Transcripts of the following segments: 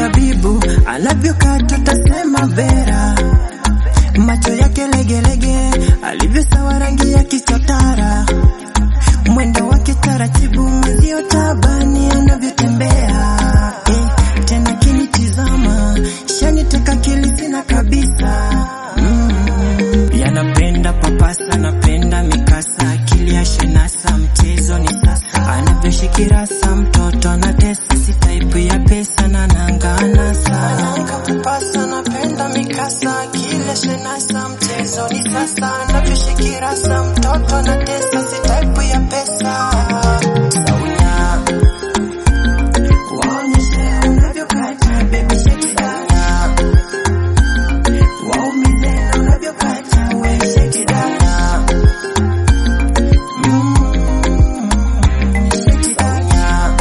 tabibu anavyokata tasema vera macho yake legelege alivyosawa rangi ya kichotara mwendo wake taratibu mwenzio tabani anavyotembea eh, tena kinitizama shaniteka kilisina kabisa mm. yanapenda papasa napenda mikasa akili ya shenasa mchezo ni sasa anavyoshikirasa mtoto anatesa si taipu ya pesa na nangana sana papasa napenda mikasa akili ya shenasa mchezo ni sasa anavyoshikirasa mtoto anatesa si taipu ya pesa Saunya waonyeshe unavyokata baby shake it down waumize na unavyokata we shake it down Mm, shake it down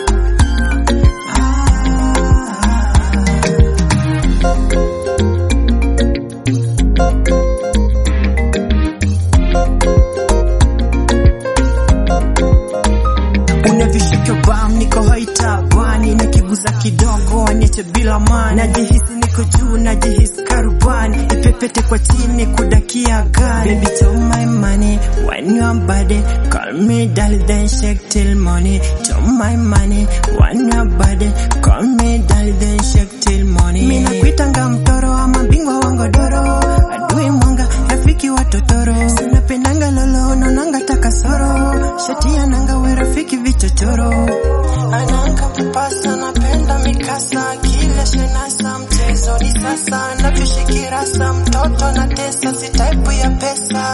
unavyoshika bam niko haitabani nikiguza kidogo aniache bila mani najihisi niko juu najihisi karubani ipepete kwa chini kudakia gari baby to my money when you are body call me darling then shake till money to my money when you are body call me darling then shake till money mimi nakuitanga mtoro ama bingwa wa ngodoro adui mwanga rafiki wa totoro sinapendanga lolo nonanga takasoro shati ya nanga we rafiki vichochoro ananga kupasa napenda mikasa kile shenasa mchezo ni sasa navyoshikirasa mtoto na tesa si taipu ya pesa